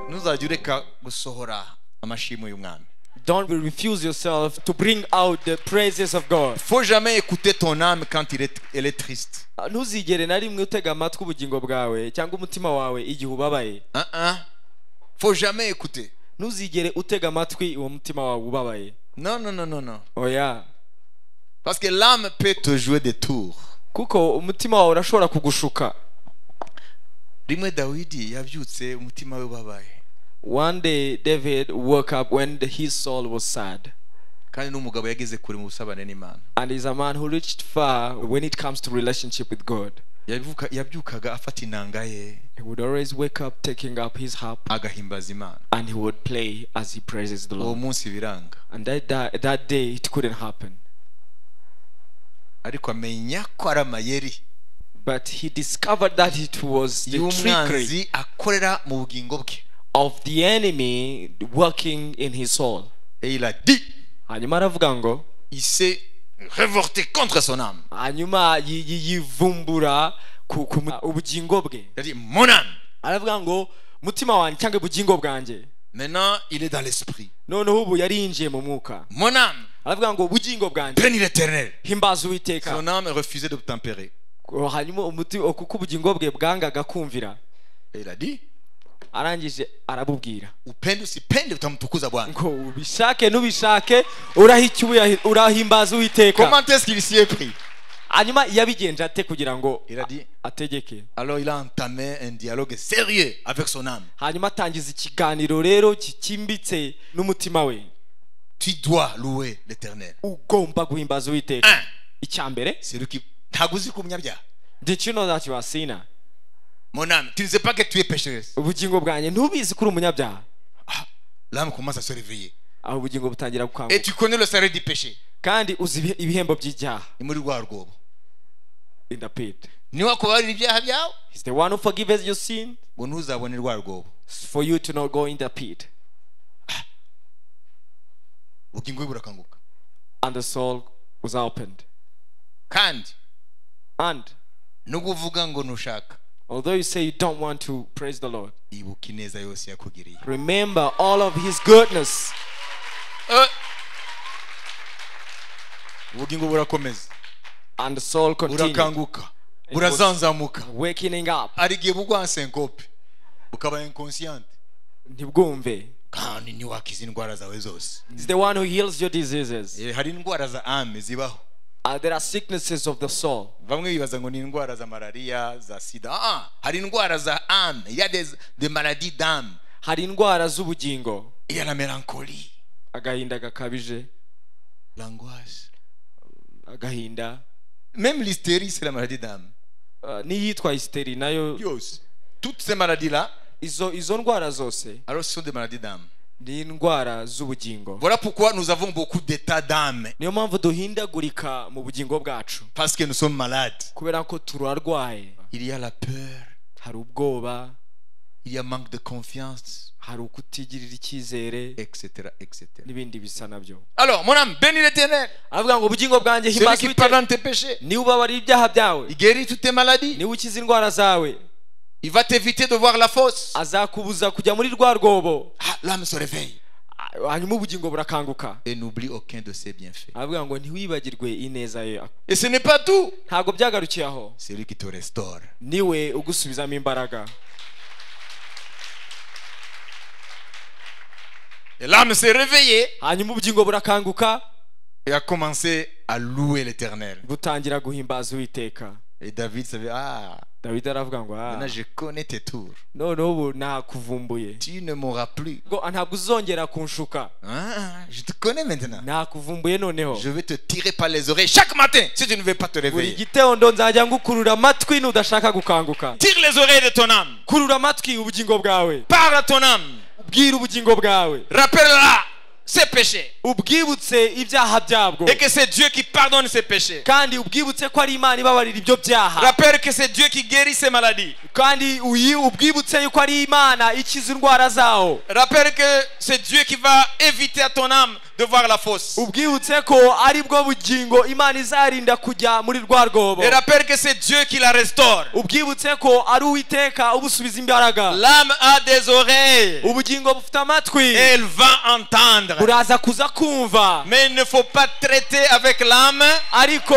ntuzajya ureka gusohora amashimwe y'umwami Don't refuse yourself to bring out the praises of God. faut jamais écouter ton âme quand il est- elle est triste Ntuzigere na rimwe utega amatwi ubugingo bwawe cyangwa umutima wawe igihe ubabaye. Hein, hein? faut jamais écouter Ntuzigere utega amatwi uwo mutima wawe ubabaye. non non non non non Oya. parce que l'âme peut te jouer des tours Kuko umutima wawe urashobora kugushuka. rimwe dawidi yabyutse umutima we ubabaye One day David woke up when the- his soul was sad. kandi n'umugabo yageze kure mu busabane n'imana And he's a man who reached far when it comes to relationship with God. Yavuka- yabyukaga afata inanga ye He would always wake up taking up his harp agahimbaza imana and he would play as he praises the uwo Lord. munsi biranga And that, that, that day it couldn't happen. ariko amenya ko ari amayeri But he discovered that it was the trickery y'umwanzi akorera mu bugingo bwe of the enemy working in his soul. et il a dit hanyuma aravuga ngo il s'est révolté contre son âme hanyuma yi- yi- yivumbura ku, ku mu- ubugingo bwe il a dit mon âme aravuga ngo mutima wanjye cyangwa ubugingo bwanjye maintenant il est dans l'esprit noneho ubu yari yinjiye mu mwuka mon âme aravuga ngo ubugingo bwanjye bénis l'éternel himbaza uwiteka son âme refusait de tempérer Ku- hanyuma umuti kuko ubugingo bwe bwangaga kumvira et il a dit arangije arabubwira upende usipende utamtukuza bwana ngo ubishake n'ubishake urahicye ubuyahi- urahimbaza uwiteka comment est-ce qu'il s'y est pris hanyuma yabigenje ate kugira ngo Il a dit- a- ategeke alors il a entamé un dialogue sérieux avec son âme hanyuma atangiza ikiganiro rero kikimbitse n'umutima we tu dois louer l'éternel ugomba guhimbaza uwiteka un icya mbere c'est lui qui ntabwo uzi ko umunyabyaha did you know that you are sinner mon âme tu ne sais pas que tu es pécheresse ubugingo bwanjye ntubizi ko uri umunyabyaha Ah, l'âme commence à se réveiller aho ubugingo butangira et gukanguka tu connais le salaire du péché kandi uzi ibihe- ibihembo by'ibyaha ni muri rwa rwobo in the pit niwakubabarira ibyaha byawe he's the one who forgives your sin ngo ntuzabone rwa rwobo for you to not go in the pit ubugingo bwe burakanguka and the soul was opened kandi and no kuvuga ngo ntushaka although you say you don't want to praise the lord ibuka ineza yose yakugiriye remember all of his goodness Eh. ubugingo burakomeza and the soul continued burakanguka burazanzamuka wakening up hari igihe bugwa senkope ukaba inconscient ntibwumve kandi ntiwakiza indwara zawe zose He's the one who heals your diseases. Eh, hari indwara za ame zibaho Uh, there are sicknesses of the soul. bamwe bibaza ngo ni indwara za malariya za sida ah, hari indwara za ame il y a des, des maladies d'âme Hari indwara z'ubugingo, il y a la mélancolie agahinda gakabije, l'angoisse agahinda même l'hystérie c'est la maladie d'âme uh, n'iyitwa hysteri nayo yose toutes ces maladies là izo izo ndwara zose alors ce sont des maladies d'âme ni indwara z'ubugingo. voilà pourquoi nous avons beaucoup d'états d'âme Niyo mpamvu duhindagurika mu bugingo bwacu parce que nous sommes malades kubera ko turarwaye. il y a la peur Hari ubwoba, il y a manque de confiance hari ukutigirira icyizere etc etc n'ibindi bisa nabyo. alors mon âme bénis l'éternel Aravuga ngo ubugingo bwanjye celui himbaza qui pardonne Uwiteka. tes péchés Niwe ubabarira ibyaha byawe, il guérit toutes tes maladies niwe ukiza indwara zawe, il va t'éviter de voir la fosse azakubuza kujya muri rwa rwobo Ah, l'âme se réveille hanyuma ubugingo burakanguka et n'oublie aucun de ses bienfaits aravuga ngo ntiwibagirwe ineza ye et ce n'est pas tout ntabwo byagarukiye aho c'est lui qui te restaure niwe ugusubizamo imbaraga et l'âme s'est réveillée hanyuma ubugingo burakanguka et a commencé à louer l'éternel butangira guhimbaza uwiteka et David savait ah dawidi aravuga ngo "Ah, maintenant je connais tes tours noneho ubu nakuvumbuye tu ne m'auras plus ngo "Ah, ntabwo uzongera kunshuka Ah, je te connais maintenant nakuvumbuye noneho je vais te tirer par les oreilles chaque matin si tu ne veux pas te buri réveiller gitondo nzajya ngukurura amatwi n'udashaka gukanguka tire les oreilles de ton âme kurura amatwi ubugingo bwawe parle à ton âme bwira ubugingo bwawe rappelle-la ses péchés ubwibutse ibyaha byabwo et que c'est Dieu qui pardonne ses péchés kandi ubwibutse ko ari imana ibabarira ibyo byaha rappelle que c'est Dieu qui guérit ses maladies kandi uyi ubwibutse yuko ari imana ikiza indwara zawo Rappelle que c'est Dieu qui va éviter à ton âme de voir la fosse. ubwibutse ko ari bwo bugingo imana izarinda kujya muri rwa rwobo Et rappelle que c'est Dieu qui la restaure. ubwibutse ko ari uwiteka ubusubiza imbaraga L'âme a des oreilles ubugingo bufite amatwi et elle va entendre. buraza kuza kumva Mais il ne faut pas traiter avec l'âme. ariko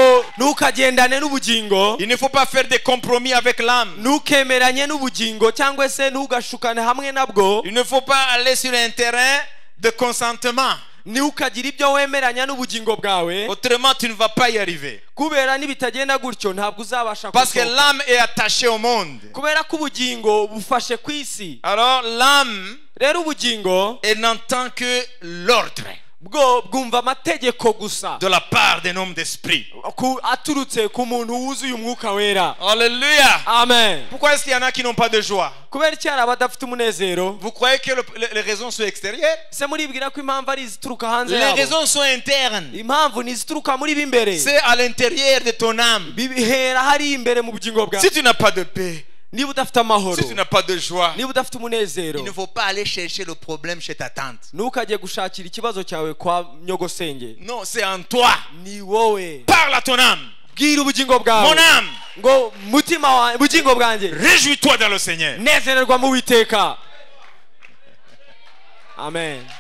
ntukagendane n'ubugingo Il ne faut pas faire des compromis avec l'âme. ntukemeranye n'ubugingo cyangwa se ntugashukane hamwe nabwo Il ne faut pas aller sur un terrain de consentement. ntukagire ibyo wemeranya n'ubugingo bwawe Autrement, tu ne vas pas y arriver. kubera n'ibitagenda gutyo ntabwo uzabasha Parce que gusohoka. l'âme est attachée au monde. kubera ko ubugingo bufashe ku isi Alors l'âme, rero ubugingo elle n'entend que l'ordre bwo bwumva amategeko gusa de la part d'un homme d'esprit. Ku- aturutse ku muntu wuzuye umwuka wera Alléluia. amen Pourquoi est-ce qu'il y en a qui n'ont pas de joie kubera iki hari abadafite umunezero Vous croyez que le- le- les raisons sont extérieures se muribwira ko impamvu ari izituruka hanze Les yabo raisons sont internes. impamvu ni izituruka muri b'imbere C'est à l'intérieur de ton âme. bihera hariya imbere mu bugingo bwawe Si tu n'as pas de paix, niba udafite amahoro si tu n'as pas de joie, niba udafite umunezero il ne faut pas aller chercher le problème chez ta tante. ntukajye gushakira ikibazo cyawe kwa nyogosenge Non, c'est en toi. ni wowe Parle à ton âme. bwira ubugingo Mon bwawe âme, ngo mutima wawe bugingo bwanjye réjouis-toi dans le Seigneur. nezererwa mu witeka amen